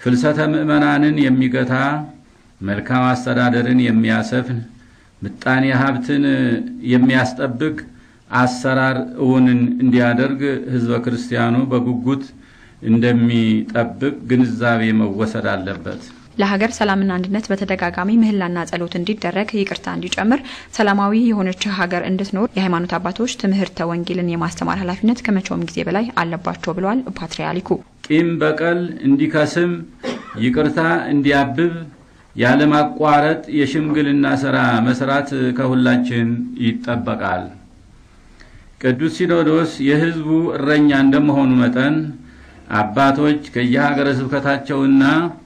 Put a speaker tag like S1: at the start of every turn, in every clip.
S1: ፍልሰተ ምዕመናንን የሚገታ መልካም አስተዳደርን የሚያሰፍን ምጣኔ ሀብትን የሚያስጠብቅ አሰራር እውንን እንዲያደርግ ህዝበ ክርስቲያኑ በጉጉት እንደሚጠብቅ ግንዛቤ መወሰድ አለበት።
S2: ለሀገር ሰላምና አንድነት በተደጋጋሚ ምህላና ጸሎት እንዲደረግ ይቅርታ እንዲጨምር ሰላማዊ የሆነች ሀገር እንድትኖር የሃይማኖት አባቶች ትምህርተ ወንጌልን የማስተማር ኃላፊነት ከመቼውም ጊዜ በላይ አለባቸው ብለዋል ፓትርያርኩ።
S1: ቂም በቀል እንዲከስም፣ ይቅርታ እንዲያብብ ያለማቋረጥ የሽምግልና ስራ መስራት ከሁላችን ይጠበቃል። ቅዱስ ሲኖዶስ የህዝቡ እረኛ እንደመሆኑ መጠን አባቶች ከየሀገረ ስብከታቸውና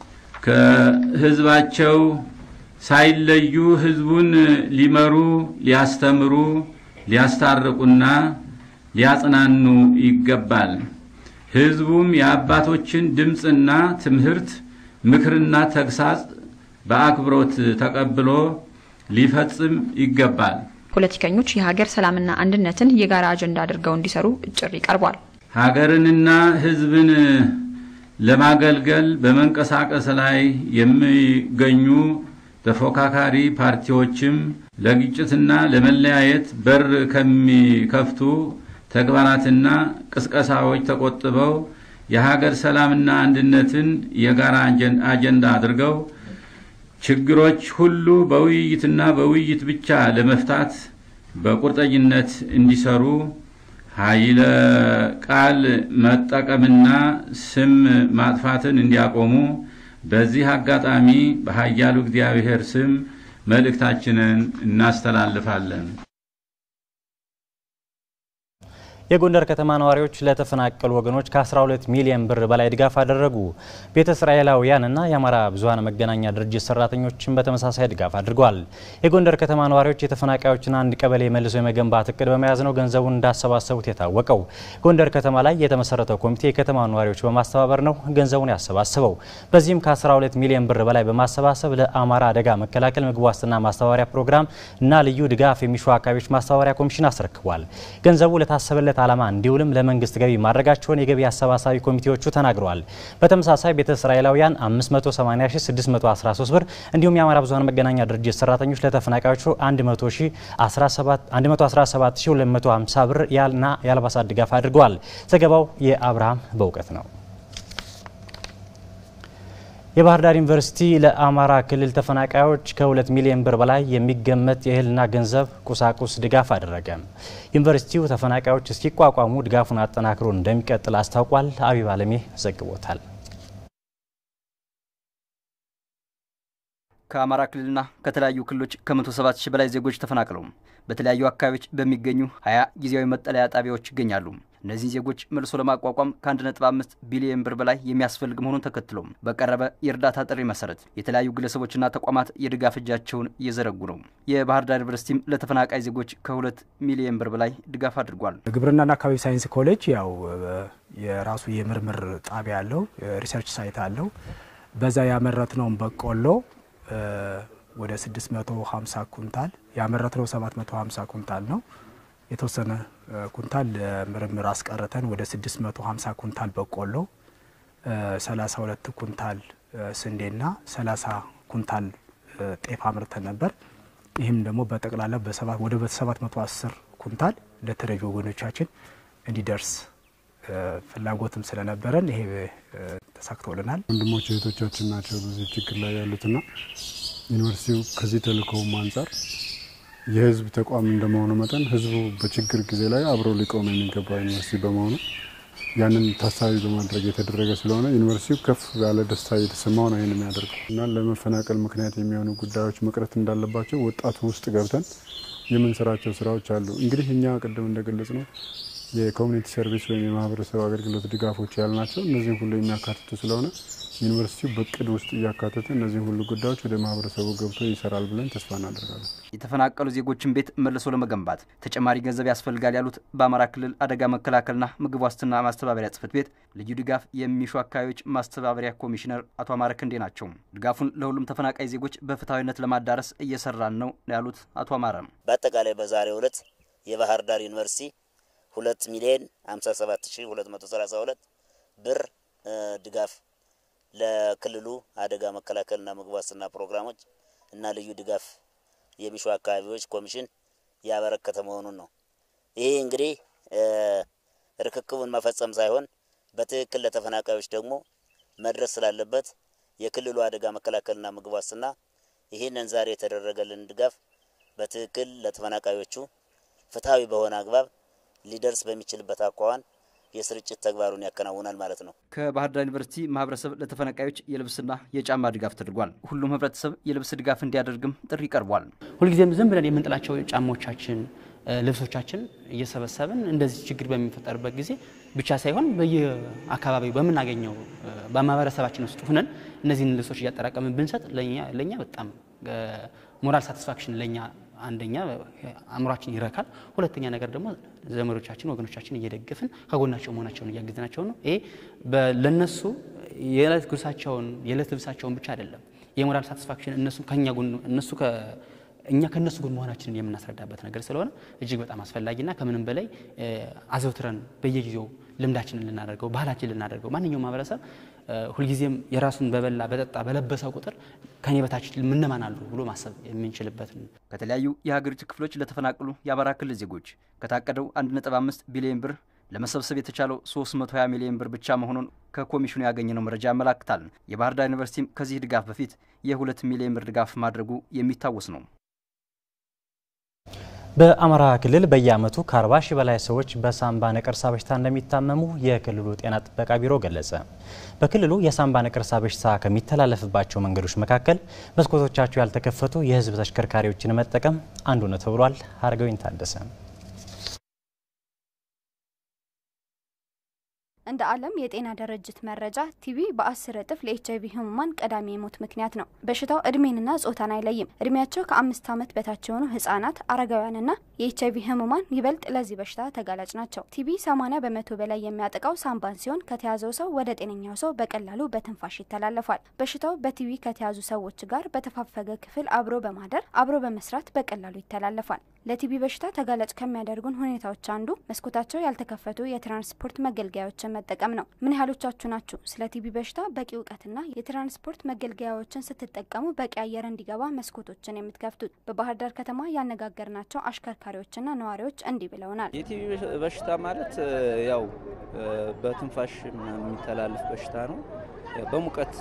S1: ከህዝባቸው ሳይለዩ ህዝቡን ሊመሩ፣ ሊያስተምሩ፣ ሊያስታርቁና ሊያጽናኑ ይገባል። ህዝቡም የአባቶችን ድምፅና ትምህርት፣ ምክርና ተግሳጽ በአክብሮት ተቀብሎ ሊፈጽም ይገባል።
S2: ፖለቲከኞች የሀገር ሰላምና አንድነትን የጋራ አጀንዳ አድርገው እንዲሰሩ ጥሪ ቀርቧል።
S1: ሀገርንና ህዝብን ለማገልገል በመንቀሳቀስ ላይ የሚገኙ ተፎካካሪ ፓርቲዎችም ለግጭትና ለመለያየት በር ከሚከፍቱ ተግባራትና ቅስቀሳዎች ተቆጥበው የሀገር ሰላምና አንድነትን የጋራ አጀንዳ አድርገው ችግሮች ሁሉ በውይይትና በውይይት ብቻ ለመፍታት በቁርጠኝነት እንዲሰሩ ኃይለ ቃል መጠቀምና ስም ማጥፋትን እንዲያቆሙ በዚህ አጋጣሚ በኃያሉ እግዚአብሔር ስም መልእክታችንን እናስተላልፋለን።
S3: የጎንደር ከተማ ነዋሪዎች ለተፈናቀሉ ወገኖች ከ12 ሚሊዮን ብር በላይ ድጋፍ አደረጉ። ቤተ እስራኤላውያንና የአማራ ብዙኃን መገናኛ ድርጅት ሰራተኞችን በተመሳሳይ ድጋፍ አድርገዋል። የጎንደር ከተማ ነዋሪዎች የተፈናቃዮችን አንድ ቀበሌ መልሶ የመገንባት እቅድ በመያዝ ነው ገንዘቡን እንዳሰባሰቡት የታወቀው። ጎንደር ከተማ ላይ የተመሰረተው ኮሚቴ የከተማ ነዋሪዎች በማስተባበር ነው ገንዘቡን ያሰባስበው። በዚህም ከ12 ሚሊዮን ብር በላይ በማሰባሰብ ለአማራ አደጋ መከላከል ምግብ ዋስትና ማስተባበሪያ ፕሮግራም እና ልዩ ድጋፍ የሚሹ አካባቢዎች ማስተባበሪያ ኮሚሽን አስረክቧል። ገንዘቡ ለታሰበለት ዓላማ እንዲውልም ለመንግስት ገቢ ማድረጋቸውን የገቢ አሰባሳቢ ኮሚቴዎቹ ተናግረዋል። በተመሳሳይ ቤተ እስራኤላውያን 580613 ብር እንዲሁም የአማራ ብዙኃን መገናኛ ድርጅት ሰራተኞች ለተፈናቃዮቹ 117250 ብር ያልና የአልባሳት ድጋፍ አድርገዋል። ዘገባው የአብርሃም በእውቀት ነው። የባህር ዳር ዩኒቨርሲቲ ለአማራ ክልል ተፈናቃዮች ከሁለት ሚሊዮን ብር በላይ የሚገመት የእህልና ገንዘብ ቁሳቁስ ድጋፍ አደረገ። ዩኒቨርሲቲው ተፈናቃዮች እስኪቋቋሙ ድጋፉን አጠናክሮ እንደሚቀጥል አስታውቋል። አቢብ አለሜ ዘግቦታል።
S4: ከአማራ ክልልና ከተለያዩ ክልሎች ከ107 ሺህ በላይ ዜጎች ተፈናቅለው በተለያዩ አካባቢዎች በሚገኙ ሀያ ጊዜያዊ መጠለያ ጣቢያዎች ይገኛሉ። እነዚህን ዜጎች መልሶ ለማቋቋም ከ1.5 ቢሊዮን ብር በላይ የሚያስፈልግ መሆኑን ተከትሎ በቀረበ የእርዳታ ጥሪ መሰረት የተለያዩ ግለሰቦችና ተቋማት የድጋፍ እጃቸውን እየዘረጉ ነው። የባህር ዳር ዩኒቨርሲቲም ለተፈናቃይ ዜጎች ከሁለት ሚሊዮን ብር በላይ ድጋፍ አድርጓል።
S5: ግብርናና አካባቢ ሳይንስ ኮሌጅ ያው የራሱ የምርምር ጣቢያ አለው፣ ሪሰርች ሳይት አለው። በዛ ያመረትነውን በቆሎ ወደ 650 ኩንታል ያመረትነው 750 ኩንታል ነው። የተወሰነ ኩንታል ለምርምር አስቀርተን ወደ 650 ኩንታል በቆሎ፣ 32 ኩንታል ስንዴና 30 ኩንታል ጤፍ አምርተን ነበር። ይህም ደግሞ በጠቅላላ ወደ 710 ኩንታል ለተረጂ ወገኖቻችን እንዲደርስ ፍላጎትም ስለነበረን ይሄ ተሳክቶልናል።
S6: ወንድሞች እህቶቻችን ናቸው በዚህ ችግር ላይ ያሉትና ዩኒቨርሲቲው ከዚህ ተልእኮውም አንጻር የህዝብ ተቋም እንደመሆኑ መጠን ህዝቡ በችግር ጊዜ ላይ አብሮ ሊቆም የሚገባ ዩኒቨርሲቲ በመሆኑ ያንን ታሳቢ በማድረግ የተደረገ ስለሆነ ዩኒቨርሲቲው ከፍ ያለ ደስታ እየተሰማው ነው ይህን የሚያደርገው እና ለመፈናቀል ምክንያት የሚሆኑ ጉዳዮች መቅረት እንዳለባቸው ወጣቱ ውስጥ ገብተን የምንሰራቸው ስራዎች አሉ። እንግዲህ እኛ ቅድም እንደገለጽ ነው የኮሚኒቲ ሰርቪስ ወይም የማህበረሰብ አገልግሎት ድጋፎች ያልናቸው እነዚህን ሁሉ የሚያካትቱ ስለሆነ ዩኒቨርሲቲው በቅድ ውስጥ እያካተተ እነዚህን ሁሉ ጉዳዮች ወደ ማህበረሰቡ ገብቶ ይሰራል ብለን ተስፋ እናደርጋለን።
S4: የተፈናቀሉ ዜጎችን ቤት መልሶ ለመገንባት ተጨማሪ ገንዘብ ያስፈልጋል ያሉት በአማራ ክልል አደጋ መከላከልና ምግብ ዋስትና ማስተባበሪያ ጽሕፈት ቤት ልዩ ድጋፍ የሚሹ አካባቢዎች ማስተባበሪያ ኮሚሽነር አቶ አማረ ክንዴ ናቸው። ድጋፉን ለሁሉም ተፈናቃይ ዜጎች በፍትሐዊነት ለማዳረስ እየሰራን ነው ያሉት አቶ አማረ
S7: በአጠቃላይ በዛሬው ዕለት የባህር ዳር ዩኒቨርሲቲ ሁለት ሚሊዮን ሀምሳ ሰባት ሺ ሁለት መቶ ሰላሳ ሁለት ብር ድጋፍ ለክልሉ አደጋ መከላከልና ምግብ ዋስትና ፕሮግራሞች እና ልዩ ድጋፍ የሚሹ አካባቢዎች ኮሚሽን ያበረከተ መሆኑን ነው። ይህ እንግዲህ ርክክቡን መፈጸም ሳይሆን በትክክል ለተፈናቃዮች ደግሞ መድረስ ስላለበት የክልሉ አደጋ መከላከልና ምግብ ዋስትና ይህንን ዛሬ የተደረገልን ድጋፍ በትክክል ለተፈናቃዮቹ ፍትሐዊ በሆነ አግባብ ሊደርስ በሚችልበት አኳኋን የስርጭት ተግባሩን ያከናውናል ማለት ነው።
S4: ከባህር ዳር ዩኒቨርሲቲ ማህበረሰብ ለተፈናቃዮች የልብስና የጫማ ድጋፍ ተደርጓል። ሁሉም ህብረተሰብ የልብስ ድጋፍ እንዲያደርግም ጥሪ ቀርቧል።
S8: ሁልጊዜም ዝም ብለን የምንጥላቸው ጫማዎቻችን፣ ልብሶቻችን እየሰበሰብን እንደዚህ ችግር በሚፈጠርበት ጊዜ ብቻ ሳይሆን በየአካባቢው በምናገኘው በማህበረሰባችን ውስጥ ሁነን እነዚህን ልብሶች እያጠራቀምን ብንሰጥ ለእኛ በጣም ሞራል ሳቲስፋክሽን ለእኛ አንደኛ አእምሯችን ይረካል። ሁለተኛ ነገር ደግሞ ዘመዶቻችን ወገኖቻችን እየደገፍን ከጎናቸው መሆናቸውን እያገዝናቸው ነው። ይሄ ለነሱ የዕለት ጉርሳቸውን የዕለት ልብሳቸውን ብቻ አይደለም የሞራል ሳቲስፋክሽን እነሱ ከኛ ጎን እነሱ እኛ ከነሱ ጎን መሆናችንን የምናስረዳበት ነገር ስለሆነ እጅግ በጣም አስፈላጊና ከምንም በላይ አዘውትረን በየጊዜው ልምዳችንን ልናደርገው ባህላችን ልናደርገው ማንኛውም ማህበረሰብ ሁልጊዜም የራሱን በበላ በጠጣ በለበሰው ቁጥር ከኔ በታች ምነማን አሉ ብሎ ማሰብ የምንችልበት
S4: ከተለያዩ የሀገሪቱ ክፍሎች ለተፈናቀሉ የአማራ ክልል ዜጎች ከታቀደው 1.5 ቢሊዮን ብር ለመሰብሰብ የተቻለው 320 ሚሊዮን ብር ብቻ መሆኑን ከኮሚሽኑ ያገኘነው መረጃ ያመላክታል። የባህር ዳር ዩኒቨርሲቲም ከዚህ ድጋፍ በፊት የ2 ሚሊዮን ብር ድጋፍ ማድረጉ የሚታወስ ነው።
S3: በአማራ ክልል በየዓመቱ ከ40 ሺህ በላይ ሰዎች በሳምባ ነቀርሳ በሽታ እንደሚታመሙ የክልሉ ጤና ጥበቃ ቢሮ ገለጸ። በክልሉ የሳምባ ነቀርሳ በሽታ ከሚተላለፍባቸው መንገዶች መካከል መስኮቶቻቸው ያልተከፈቱ የሕዝብ ተሽከርካሪዎችን መጠቀም አንዱ ነው ተብሏል። አርገዊን ታደሰ
S9: እንደ ዓለም የጤና ድርጅት መረጃ ቲቪ በአስር እጥፍ ለኤች አይቪ ህሙማን ቀዳሚ የሞት ምክንያት ነው። በሽታው እድሜንና ጾታን አይለይም። እድሜያቸው ከአምስት ዓመት በታች የሆኑ ህጻናት፣ አረጋውያንና የኤች አይቪ ህሙማን ይበልጥ ለዚህ በሽታ ተጋላጭ ናቸው። ቲቪ 80 በመቶ በላይ የሚያጠቃው ሳምባን ሲሆን ከተያዘው ሰው ወደ ጤነኛው ሰው በቀላሉ በትንፋሽ ይተላለፋል። በሽታው በቲቪ ከተያዙ ሰዎች ጋር በተፋፈገ ክፍል አብሮ በማደር አብሮ በመስራት በቀላሉ ይተላለፋል። ለቲቪ በሽታ ተጋላጭ ከሚያደርጉን ሁኔታዎች አንዱ መስኮታቸው ያልተከፈቱ የትራንስፖርት መገልገያዎችን መጠቀም ነው። ምን ያህሎቻችሁ ናችሁ ስለ ቲቪ በሽታ በቂ እውቀትና የትራንስፖርት መገልገያዎችን ስትጠቀሙ በቂ አየር እንዲገባ መስኮቶችን የምትከፍቱት? በባህር ዳር ከተማ ያነጋገርናቸው አሽከርካሪዎችና ነዋሪዎች እንዲህ ብለውናል።
S10: የቲቪ በሽታ ማለት ያው በትንፋሽ የሚተላለፍ በሽታ ነው። በሙቀት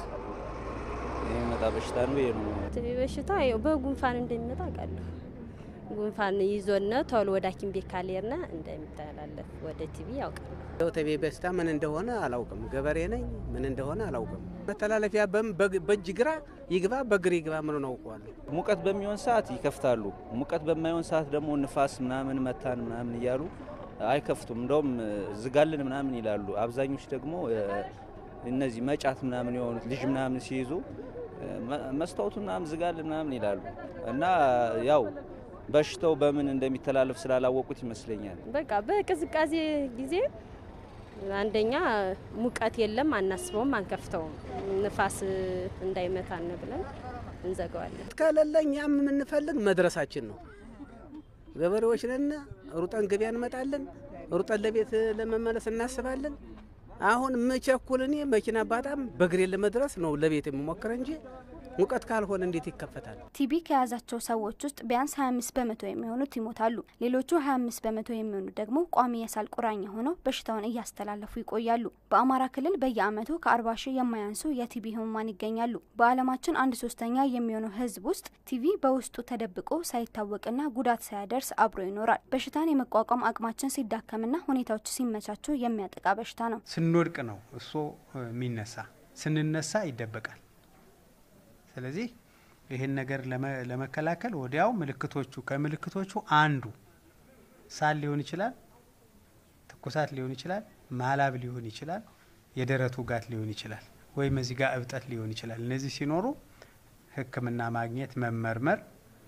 S10: የሚመጣ በሽታ ነው። ይሄ ነው
S11: ቲቪ በሽታ ያው በጉንፋን እንደሚመጣ አውቃለሁ። ጉንፋን ይዞነ ቶሎ ወደ ሐኪም ቤት ካልሄድን እንደሚተላለፍ ወደ ቲቪ ያውቃል።
S12: ቲቪ በሽታ ምን እንደሆነ አላውቅም። ገበሬ ነኝ፣ ምን እንደሆነ አላውቅም። መተላለፊያ በእጅ ግራ ይግባ በግር ይግባ ምን አውቀዋለሁ።
S10: ሙቀት በሚሆን ሰዓት ይከፍታሉ። ሙቀት በማይሆን ሰዓት ደግሞ ንፋስ ምናምን መታን ምናምን እያሉ አይከፍቱም። እንደውም ዝጋልን ምናምን ይላሉ። አብዛኞች ደግሞ እነዚህ መጫት ምናምን የሆኑት ልጅ ምናምን ሲይዙ መስታወቱ ምናምን ዝጋልን ምናምን ይላሉ እና ያው በሽታው በምን እንደሚተላለፍ ስላላወቁት ይመስለኛል።
S11: በቃ በቅዝቃዜ ጊዜ አንደኛ ሙቀት የለም፣ አናስበውም፣ አንከፍተውም። ንፋስ እንዳይመታን ብለን እንዘጋዋለን።
S12: ከሌለ እኛም የምንፈልግ መድረሳችን ነው። ገበሬዎች ነን። ሩጠን ገበያ እንመጣለን። ሩጠን ለቤት ለመመለስ እናስባለን። አሁን ምቸኩል እኔ መኪና ባጣም በእግሬ ለመድረስ ነው ለቤት የምሞክር እንጂ ሙቀት ካልሆነ እንዴት ይከፈታል?
S9: ቲቢ ከያዛቸው ሰዎች ውስጥ ቢያንስ 25 በመቶ የሚሆኑት ይሞታሉ። ሌሎቹ 25 በመቶ የሚሆኑት ደግሞ ቋሚ የሳል ቁራኛ ሆነው በሽታውን እያስተላለፉ ይቆያሉ። በአማራ ክልል በየዓመቱ ከ40 ሺህ የማያንሱ የቲቢ ህሙማን ይገኛሉ። በዓለማችን አንድ ሶስተኛ የሚሆነው ህዝብ ውስጥ ቲቪ በውስጡ ተደብቆ ሳይታወቅና ጉዳት ሳያደርስ አብሮ ይኖራል። በሽታን የመቋቋም አቅማችን ሲዳከምና ሁኔታዎች ሲመቻቹ የሚያጠቃ በሽታ ነው።
S13: ስንወድቅ ነው እሱ የሚነሳ፣ ስንነሳ ይደበቃል። ስለዚህ ይህን ነገር ለመከላከል ወዲያው ምልክቶቹ ከምልክቶቹ አንዱ ሳል ሊሆን ይችላል፣ ትኩሳት ሊሆን ይችላል፣ ማላብ ሊሆን ይችላል፣ የደረት ውጋት ሊሆን ይችላል፣ ወይም እዚህ ጋር እብጠት ሊሆን ይችላል። እነዚህ ሲኖሩ ሕክምና ማግኘት መመርመር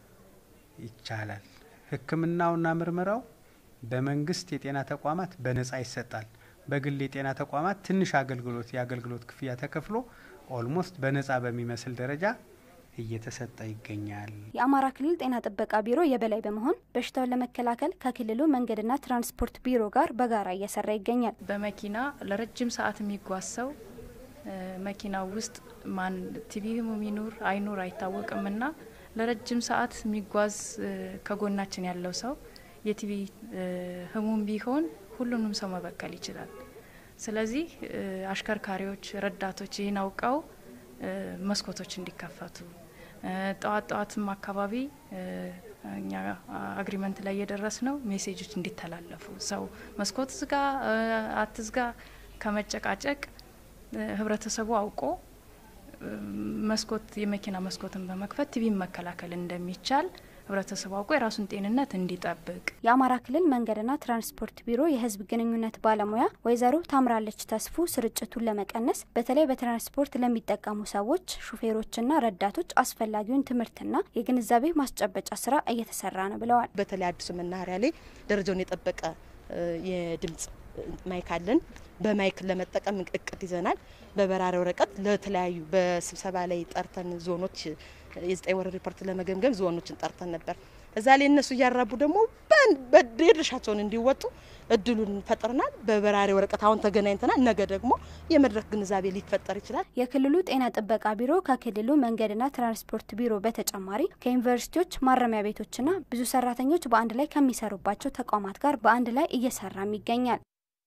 S13: ይቻላል። ሕክምናውና ምርመራው በመንግስት የጤና ተቋማት በነጻ ይሰጣል። በግል የጤና ተቋማት ትንሽ አገልግሎት የአገልግሎት ክፍያ ተከፍሎ ኦልሞስት በነጻ በሚመስል ደረጃ እየተሰጠ ይገኛል።
S9: የአማራ ክልል ጤና ጥበቃ ቢሮ የበላይ በመሆን በሽታውን ለመከላከል ከክልሉ መንገድና ትራንስፖርት ቢሮ ጋር በጋራ እየሰራ ይገኛል።
S14: በመኪና ለረጅም ሰዓት የሚጓዝ ሰው መኪናው ውስጥ ማን ቲቪ ህሙም ይኑር አይኑር አይታወቅም እና ለረጅም ሰዓት የሚጓዝ ከጎናችን ያለው ሰው የቲቪ ህሙም ቢሆን ሁሉንም ሰው መበከል ይችላል። ስለዚህ አሽከርካሪዎች፣ ረዳቶች ይህን አውቀው መስኮቶች እንዲከፈቱ ጠዋት ጠዋትም አካባቢ እኛ አግሪመንት ላይ የደረስ ነው ሜሴጆች እንዲተላለፉ ሰው መስኮት ዝጋ አትዝጋ ከመጨቃጨቅ ህብረተሰቡ አውቆ መስኮት የመኪና መስኮትን በመክፈት ቲቪን መከላከል እንደሚቻል ህብረተሰቡ አውቆ የራሱን ጤንነት እንዲጠብቅ
S9: የአማራ ክልል መንገድና ትራንስፖርት ቢሮ የህዝብ ግንኙነት ባለሙያ ወይዘሮ ታምራለች ተስፉ ስርጭቱን ለመቀነስ በተለይ በትራንስፖርት ለሚጠቀሙ ሰዎች ሹፌሮችና ረዳቶች አስፈላጊውን ትምህርትና የግንዛቤ ማስጨበጫ ስራ እየተሰራ ነው ብለዋል።
S15: በተለይ አዲሱ መናኸሪያ ላይ ደረጃውን የጠበቀ የድምጽ ማይክ አለን። በማይክ ለመጠቀም እቅድ ይዘናል። በበራሪ ወረቀት ለተለያዩ በስብሰባ ላይ ጠርተን ዞኖች የዘጠኝ ወር ሪፖርት ለመገምገም ዞኖችን ጠርተን ነበር። እዛ ላይ እነሱ እያራቡ ደግሞ የድርሻቸውን እንዲወጡ እድሉን ፈጥረናል። በበራሪ ወረቀት አሁን ተገናኝተናል። ነገ ደግሞ የመድረክ ግንዛቤ ሊፈጠር ይችላል።
S9: የክልሉ ጤና ጥበቃ ቢሮ ከክልሉ መንገድና ትራንስፖርት ቢሮ በተጨማሪ ከዩኒቨርሲቲዎች፣ ማረሚያ ቤቶችና ብዙ ሰራተኞች በአንድ ላይ ከሚሰሩባቸው ተቋማት ጋር በአንድ ላይ እየሰራም ይገኛል።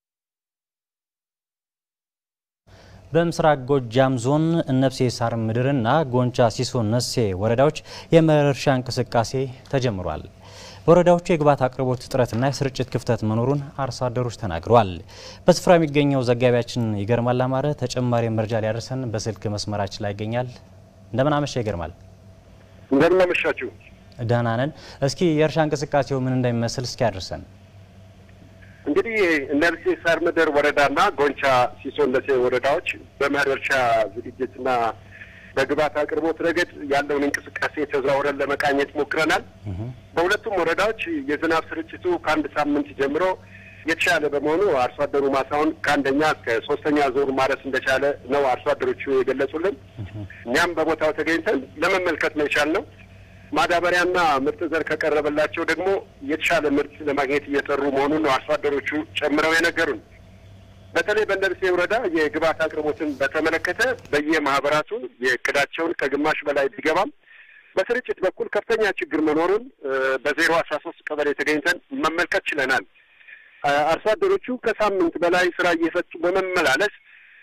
S3: በምስራቅ ጎጃም ዞን እነብሴ ሳር ምድርና ጎንቻ ሲሶ ነሴ ወረዳዎች የመኸር እርሻ እንቅስቃሴ ተጀምሯል። በወረዳዎቹ የግብዓት አቅርቦት እጥረትና የስርጭት ክፍተት መኖሩን አርሶ አደሮች ተናግረዋል። በስፍራ የሚገኘው ዘጋቢያችን ይገርማል አማረ ተጨማሪ መረጃ ሊያደርሰን በስልክ መስመራችን ላይ ይገኛል። እንደምን አመሻ ይገርማል።
S16: እንደምን አመሻችሁ።
S3: ደህና ነን። እስኪ የእርሻ እንቅስቃሴው ምን እንደሚመስል እስኪ ያደርሰን።
S16: እንግዲህ እነብሴ ሳር ምድር ወረዳና ጎንቻ ሲሶ ነሴ ወረዳዎች በመኸር እርሻ ዝግጅትና በግብዓት አቅርቦት ረገድ ያለውን እንቅስቃሴ ተዘዋውረን ለመቃኘት ሞክረናል። በሁለቱም ወረዳዎች የዝናብ ስርጭቱ ከአንድ ሳምንት ጀምሮ የተሻለ በመሆኑ አርሶ አደሩ ማሳውን ከአንደኛ እስከ ሶስተኛ ዙር ማረስ እንደቻለ ነው አርሶ አደሮቹ የገለጹልን። እኛም በቦታው ተገኝተን ለመመልከት ነው የቻልነው። ማዳበሪያና ምርጥ ዘር ከቀረበላቸው ደግሞ የተሻለ ምርት ለማግኘት እየሰሩ መሆኑን ነው አርሶ አደሮቹ ጨምረው የነገሩን። በተለይ በእነብሴ ወረዳ የግብዓት አቅርቦትን በተመለከተ በየማህበራቱ የእቅዳቸውን ከግማሽ በላይ ቢገባም በስርጭት በኩል ከፍተኛ ችግር መኖሩን በዜሮ አስራ ሶስት ቀበሌ ተገኝተን መመልከት ችለናል። አርሶ አደሮቹ ከሳምንት በላይ ስራ እየፈቱ በመመላለስ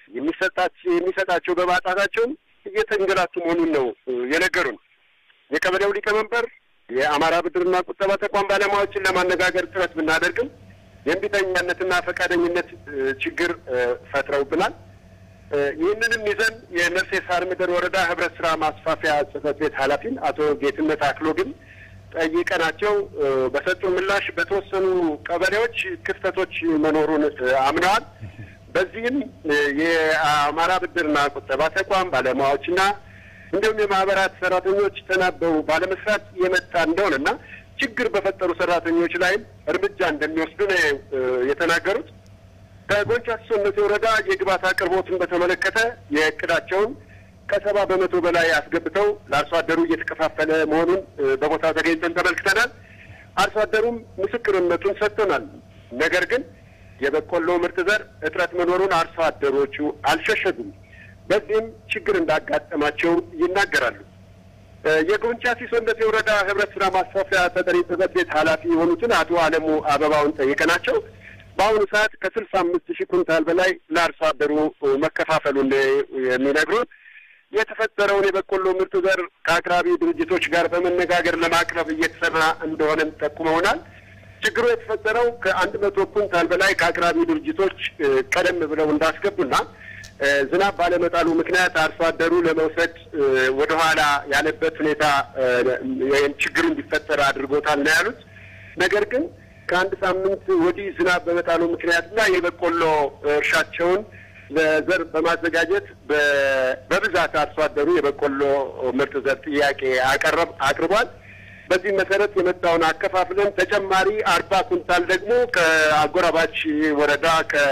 S16: የሚሰጣቸው በማጣታቸውም እየተንገላቱ መሆኑን ነው የነገሩን። የቀበሌው ሊቀመንበር የአማራ ብድርና ቁጠባ ተቋም ባለሙያዎችን ለማነጋገር ጥረት ብናደርግም የእምቢተኛነትና ፈቃደኝነት ችግር ፈጥረውብናል። ይህንንም ይዘን የነፍሴ ሳር ምድር ወረዳ ህብረት ስራ ማስፋፊያ ጽህፈት ቤት ኃላፊን አቶ ጌትነት አክሎ ግን ጠይቀናቸው በሰጡን ምላሽ በተወሰኑ ቀበሌዎች ክፍተቶች መኖሩን አምነዋል። በዚህም የአማራ ብድርና ቁጠባ ተቋም ባለሙያዎችና እንዲሁም የማህበራት ሰራተኞች ተናበው ባለመስራት የመጣ እንደሆነና ችግር በፈጠሩ ሰራተኞች ላይም እርምጃ እንደሚወስዱ ነው የተናገሩት። ከጎንቻ ሲሶ ነሴ ወረዳ የግብዓት አቅርቦትን በተመለከተ የእቅዳቸውን ከሰባ በመቶ በላይ አስገብተው ለአርሶ አደሩ እየተከፋፈለ መሆኑን በቦታው ተገኝተን ተመልክተናል። አርሶ አደሩም ምስክርነቱን ሰጥቶናል። ነገር ግን የበቆሎ ምርጥ ዘር እጥረት መኖሩን አርሶ አደሮቹ አልሸሸጉም። በዚህም ችግር እንዳጋጠማቸው ይናገራሉ። የጎንቻ ሲሶ ነሴ ወረዳ ህብረት ስራ ማስፋፊያ ተጠሪ ጽሕፈት ቤት ኃላፊ የሆኑትን አቶ አለሙ አበባውን ጠይቀናቸው በአሁኑ ሰዓት ከስልሳ አምስት ሺህ ኩንታል በላይ ለአርሶ አደሩ መከፋፈሉን የሚነግሩት የተፈጠረውን የበቆሎ ምርጥ ዘር ከአቅራቢ ድርጅቶች ጋር በመነጋገር ለማቅረብ እየተሰራ እንደሆነም ጠቁመውናል። ችግሩ የተፈጠረው ከአንድ መቶ ኩንታል በላይ ከአቅራቢ ድርጅቶች ቀደም ብለው እንዳስገቡና ዝናብ ባለመጣሉ ምክንያት አርሶ አደሩ ለመውሰድ ወደኋላ ያለበት ሁኔታ ወይም ችግሩ እንዲፈጠር አድርጎታል ነው ያሉት። ነገር ግን ከአንድ ሳምንት ወዲህ ዝናብ በመጣሉ ምክንያትና የበቆሎ እርሻቸውን ለዘር በማዘጋጀት በብዛት አርሶ አደሩ የበቆሎ ምርጥ ዘር ጥያቄ አቀረብ አቅርቧል። በዚህ መሰረት የመጣውን አከፋፍለን ተጨማሪ አርባ ኩንታል ደግሞ ከአጎራባች ወረዳ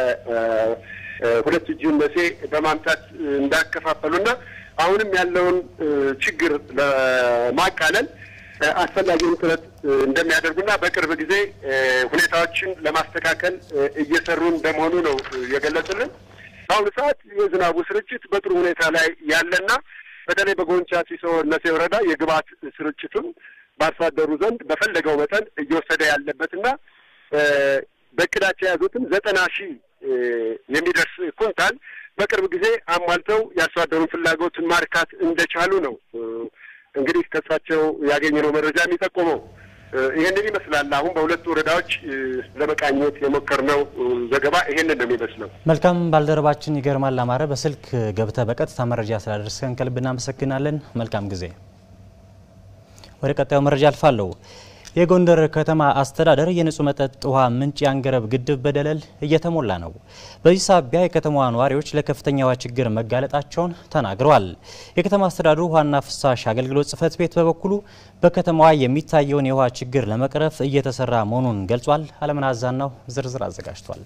S16: ከሁለት እጁን መሴ በማምጣት እንዳከፋፈሉና አሁንም ያለውን ችግር ለማቃለል አስፈላጊውን ጥረት እንደሚያደርጉና በቅርብ ጊዜ ሁኔታዎችን ለማስተካከል እየሰሩ እንደመሆኑ ነው የገለጹልን። በአሁኑ ሰዓት የዝናቡ ስርጭት በጥሩ ሁኔታ ላይ ያለና በተለይ በጎንቻ ሲሶ እነሴ ወረዳ የግብዓት ስርጭቱን በአርሶ አደሩ ዘንድ በፈለገው መጠን እየወሰደ ያለበትና በእቅዳቸው የያዙትም ዘጠና ሺህ የሚደርስ ኩንታል በቅርብ ጊዜ አሟልተው የአርሶ አደሩን ፍላጎትን ማርካት እንደቻሉ ነው እንግዲህ ከእሳቸው ያገኘነው መረጃ የሚጠቁመው። ይህንን ይመስላል። አሁን በሁለቱ ወረዳዎች ለመቃኘት የሞከርነው ዘገባ ይሄንን ነው የሚመስለው።
S3: መልካም ባልደረባችን ይገርማል አማረ በስልክ ገብተ በቀጥታ መረጃ ስላደረስከን ከልብ እናመሰግናለን። መልካም ጊዜ። ወደ ቀጣዩ መረጃ አልፋለሁ። የጎንደር ከተማ አስተዳደር የንጹህ መጠጥ ውሃ ምንጭ የአንገረብ ግድብ በደለል እየተሞላ ነው። በዚህ ሳቢያ የከተማዋ ነዋሪዎች ለከፍተኛ ውሃ ችግር መጋለጣቸውን ተናግረዋል። የከተማ አስተዳደሩ ውሃና ፍሳሽ አገልግሎት ጽሕፈት ቤት በበኩሉ በከተማዋ የሚታየውን የውሃ ችግር ለመቅረፍ እየተሰራ መሆኑን ገልጿል። አለምን አዛናው ዝርዝር አዘጋጅቷል።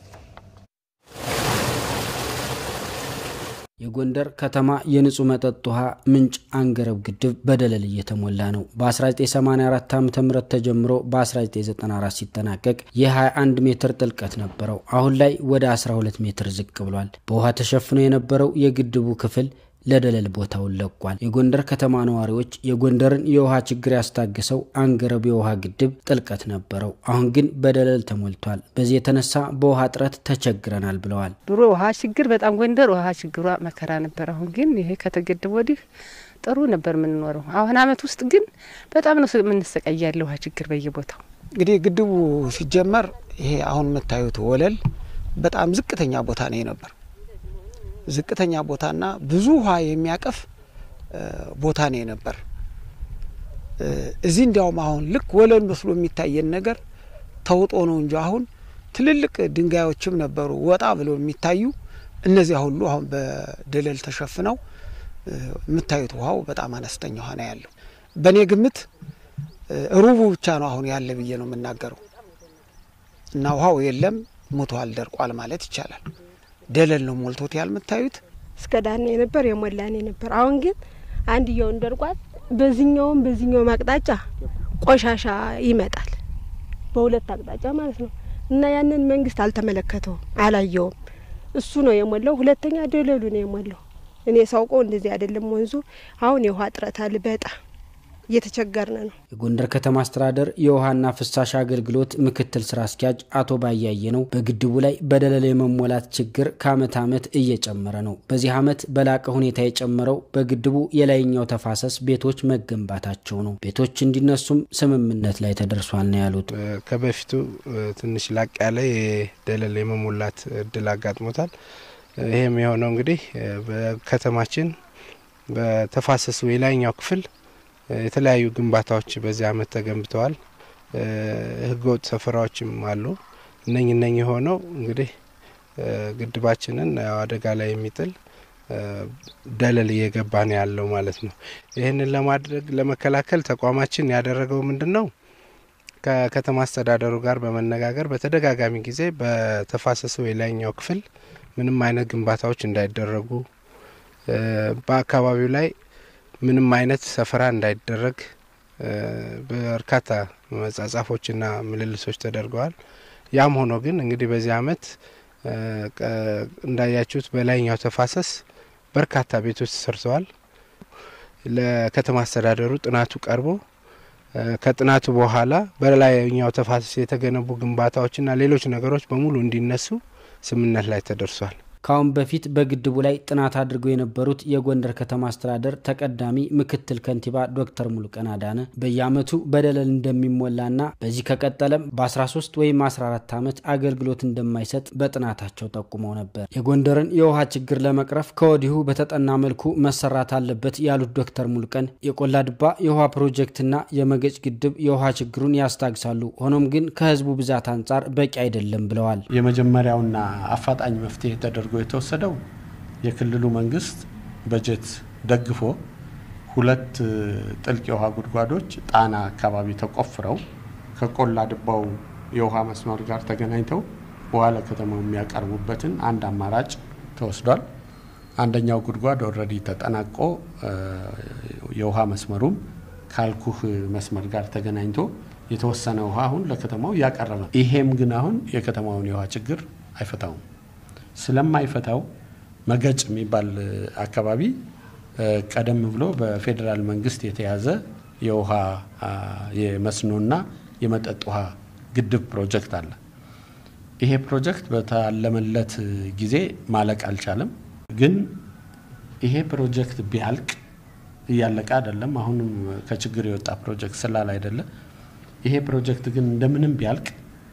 S17: የጎንደር ከተማ የንጹህ መጠጥ ውሃ ምንጭ አንገረብ ግድብ በደለል እየተሞላ ነው። በ1984 ዓ ም ተጀምሮ በ1994 ሲጠናቀቅ የ21 ሜትር ጥልቀት ነበረው። አሁን ላይ ወደ 12 ሜትር ዝቅ ብሏል። በውሃ ተሸፍኖ የነበረው የግድቡ ክፍል ለደለል ቦታውን ለቋል። የጎንደር ከተማ ነዋሪዎች የጎንደርን የውሃ ችግር ያስታገሰው አንገረብ የውሃ ግድብ ጥልቀት ነበረው፣ አሁን ግን በደለል ተሞልቷል። በዚህ የተነሳ በውሃ እጥረት ተቸግረናል ብለዋል።
S18: ድሮ ውሃ ችግር በጣም ጎንደር ውሃ ችግሯ መከራ ነበር። አሁን ግን ይሄ ከተገደበ ወዲህ ጥሩ ነበር የምንኖረው። አሁን አመት ውስጥ ግን በጣም ነው የምንሰቃያለ ውሃ ችግር በየቦታው።
S19: እንግዲህ ግድቡ ሲጀመር ይሄ አሁን የምታዩት ወለል በጣም ዝቅተኛ ቦታ ነው ነበር ዝቅተኛ ቦታና ብዙ ውሃ የሚያቀፍ ቦታ ነው የነበር። እዚህ እንዲያውም አሁን ልክ ወለል መስሎ የሚታየን ነገር ተውጦ ነው እንጂ አሁን ትልልቅ ድንጋዮችም ነበሩ ወጣ ብለው የሚታዩ እነዚያ ሁሉ አሁን በደለል ተሸፍነው የምታዩት ውሃው በጣም አነስተኛ ውሃ ነው ያለው። በእኔ ግምት ሩቡ ብቻ ነው አሁን ያለ ብዬ ነው የምናገረው እና ውሃው የለም ሞቷል፣ ደርቋል ማለት ይቻላል። ደለል ነው ሞልቶት ያልምታዩት
S20: እስከ ዳና የነበር የሞላኔ ነበር። አሁን ግን አንድየውን ደርቋል። በዚህኛውም በዚህኛውም አቅጣጫ ቆሻሻ ይመጣል፣ በሁለት አቅጣጫ ማለት ነው እና ያንን መንግስት አልተመለከተውም፣ አላየውም። እሱ ነው የሞላው። ሁለተኛ ደለሉ ነው የሞላው። እኔ ሳውቀው እንደዚህ አይደለም ወንዙ። አሁን የውሃ እጥረት አለ በጣም እየተቸገርን ነው።
S17: የጎንደር ከተማ አስተዳደር የውሃና ፍሳሽ አገልግሎት ምክትል ስራ አስኪያጅ አቶ ባያየ ነው በግድቡ ላይ በደለል የመሞላት ችግር ከአመት አመት እየጨመረ ነው። በዚህ አመት በላቀ ሁኔታ የጨመረው በግድቡ የላይኛው ተፋሰስ ቤቶች መገንባታቸው ነው። ቤቶች እንዲነሱም ስምምነት ላይ ተደርሷል ነው ያሉት።
S21: ከበፊቱ ትንሽ ላቅ ያለ የደለል የመሞላት እድል አጋጥሞታል። ይህም የሆነው እንግዲህ በከተማችን በተፋሰሱ የላይኛው ክፍል የተለያዩ ግንባታዎች በዚህ አመት ተገንብተዋል። ህገወጥ ሰፈራዎችም አሉ። እነኝ እነኝ የሆነው እንግዲህ ግድባችንን አደጋ ላይ የሚጥል ደለል እየገባ ነው ያለው ማለት ነው። ይህንን ለማድረግ ለመከላከል ተቋማችን ያደረገው ምንድን ነው? ከከተማ አስተዳደሩ ጋር በመነጋገር በተደጋጋሚ ጊዜ በተፋሰሱ የላይኛው ክፍል ምንም አይነት ግንባታዎች እንዳይደረጉ በአካባቢው ላይ ምንም አይነት ሰፈራ እንዳይደረግ በርካታ መጻጻፎችና ምልልሶች ተደርገዋል። ያም ሆኖ ግን እንግዲህ በዚህ አመት እንዳያችሁት በላይኛው ተፋሰስ በርካታ ቤቶች ተሰርተዋል። ለከተማ አስተዳደሩ ጥናቱ ቀርቦ ከጥናቱ በኋላ በላይኛው ተፋሰስ የተገነቡ ግንባታዎችና ሌሎች ነገሮች በሙሉ እንዲነሱ ስምምነት ላይ ተደርሷል።
S17: ከአሁን በፊት በግድቡ ላይ ጥናት አድርገው የነበሩት የጎንደር ከተማ አስተዳደር ተቀዳሚ ምክትል ከንቲባ ዶክተር ሙሉቀን አዳነ በየአመቱ በደለል እንደሚሞላና በዚህ ከቀጠለም በ13 ወይም 14 ዓመት አገልግሎት እንደማይሰጥ በጥናታቸው ጠቁመው ነበር። የጎንደርን የውሃ ችግር ለመቅረፍ ከወዲሁ በተጠና መልኩ መሰራት አለበት ያሉት ዶክተር ሙሉቀን የቆላ ድባ የውሃ ፕሮጀክትና የመገጭ ግድብ የውሃ ችግሩን ያስታግሳሉ፣ ሆኖም ግን ከህዝቡ ብዛት አንጻር በቂ አይደለም ብለዋል።
S22: የመጀመሪያውና አፋጣኝ መፍትሄ ተደርጎ የተወሰደው የክልሉ መንግስት በጀት ደግፎ ሁለት ጥልቅ የውሃ ጉድጓዶች ጣና አካባቢ ተቆፍረው ከቆላ ድባው የውሃ መስመር ጋር ተገናኝተው ውሃ ለከተማው የሚያቀርቡበትን አንድ አማራጭ ተወስዷል። አንደኛው ጉድጓድ ኦልሬዲ ተጠናቆ የውሃ መስመሩም ካልኩህ መስመር ጋር ተገናኝቶ የተወሰነ ውሃ አሁን ለከተማው እያቀረበ ነው። ይሄም ግን አሁን የከተማውን የውሃ ችግር አይፈታውም። ስለማይፈታው መገጭ የሚባል አካባቢ ቀደም ብሎ በፌዴራል መንግስት የተያዘ የውሃ የመስኖና የመጠጥ ውሃ ግድብ ፕሮጀክት አለ። ይሄ ፕሮጀክት በታለመለት ጊዜ ማለቅ አልቻለም። ግን ይሄ ፕሮጀክት ቢያልቅ እያለቀ አይደለም። አሁንም ከችግር የወጣ ፕሮጀክት ስላል አይደለም። ይሄ ፕሮጀክት ግን እንደምንም ቢያልቅ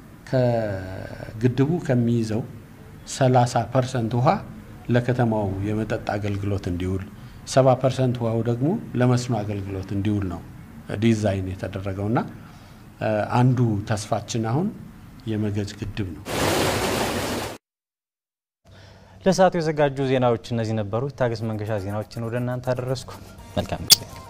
S22: ከግድቡ ከሚይዘው 30 ፐርሰንት ውሃ ለከተማው የመጠጥ አገልግሎት እንዲውል፣ 70 ፐርሰንት ውሃው ደግሞ ለመስኖ አገልግሎት እንዲውል ነው ዲዛይን የተደረገውና አንዱ ተስፋችን አሁን የመገጭ ግድብ ነው።
S3: ለሰዓቱ የዘጋጁ ዜናዎች እነዚህ ነበሩ። ታገስ መንገሻ ዜናዎችን ወደ እናንተ አደረስኩ። መልካም ጊዜ